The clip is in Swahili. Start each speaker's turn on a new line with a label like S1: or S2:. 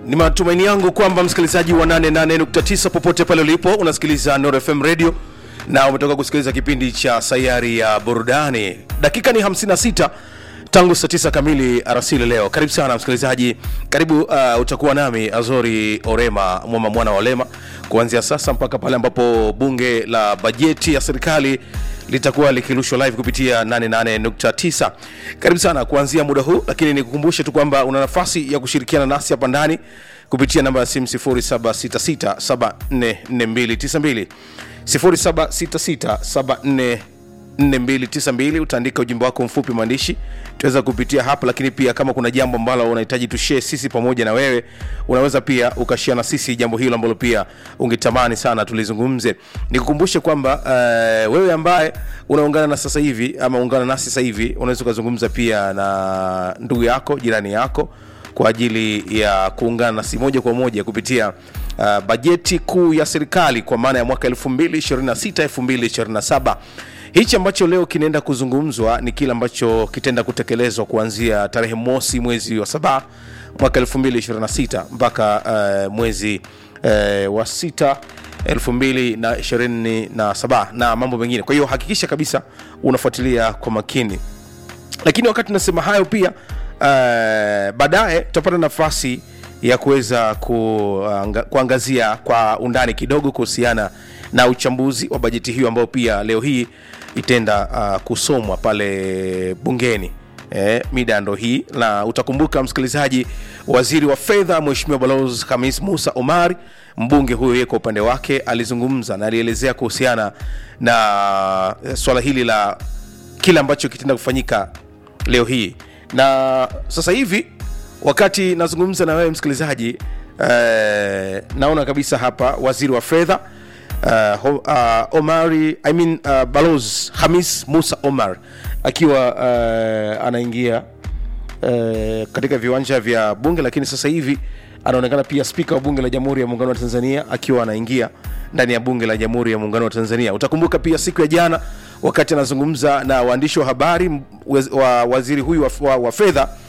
S1: Ni matumaini yangu kwamba msikilizaji wa 88.9 popote pale ulipo unasikiliza Nord FM radio na umetoka kusikiliza kipindi cha sayari ya burudani. Dakika ni 56 tangu saa 9 kamili arasili leo. Karibu sana msikilizaji, karibu. Uh, utakuwa nami Azori Orema Mwama mwana wa Lema kuanzia sasa mpaka pale ambapo bunge la bajeti ya serikali litakuwa likirushwa live kupitia 88.9. Karibu sana kuanzia muda huu, lakini nikukumbushe tu kwamba una nafasi ya kushirikiana nasi hapa ndani kupitia namba ya simu 0766744292 0766744292 utaandika ujumbe wako mfupi maandishi tuweza kupitia hapa lakini pia kama kuna jambo ambalo unahitaji tushare sisi pamoja na wewe unaweza pia ukashia na sisi jambo hilo ambalo pia ungetamani sana tulizungumze nikukumbushe kwamba uh, wewe ambaye unaungana na sasa hivi ama ungana nasi sasa hivi unaweza ukazungumza pia na ndugu yako jirani yako kwa ajili ya kuungana nasi moja kwa moja kupitia uh, bajeti kuu ya serikali kwa maana ya mwaka 2026 2027 hichi ambacho leo kinaenda kuzungumzwa ni kile ambacho kitaenda kutekelezwa kuanzia tarehe mosi mwezi wa saba mwaka 2026 mpaka uh, mwezi uh, wa sita 2027 na mambo mengine kwa hiyo hakikisha kabisa unafuatilia kwa makini lakini wakati nasema hayo pia uh, baadaye tutapata nafasi ya kuweza kuanga, kuangazia kwa undani kidogo kuhusiana na uchambuzi wa bajeti hiyo ambayo pia leo hii itaenda uh, kusomwa pale bungeni eh, mida ndo hii na utakumbuka msikilizaji waziri wa fedha mheshimiwa balozi hamis musa omar mbunge huyo yeye kwa upande wake alizungumza na alielezea kuhusiana na swala hili la kile ambacho kitaenda kufanyika leo hii na sasa hivi wakati nazungumza na wewe msikilizaji eh, naona kabisa hapa waziri wa fedha uh, uh, omari I mean, uh, baloz hamis musa omar akiwa uh, anaingia uh, katika viwanja vya bunge lakini sasa hivi anaonekana pia spika wa bunge la jamhuri ya muungano wa tanzania akiwa anaingia ndani ya bunge la jamhuri ya muungano wa tanzania utakumbuka pia siku ya jana wakati anazungumza na waandishi wa habari wa waziri huyu wa, wa, wa fedha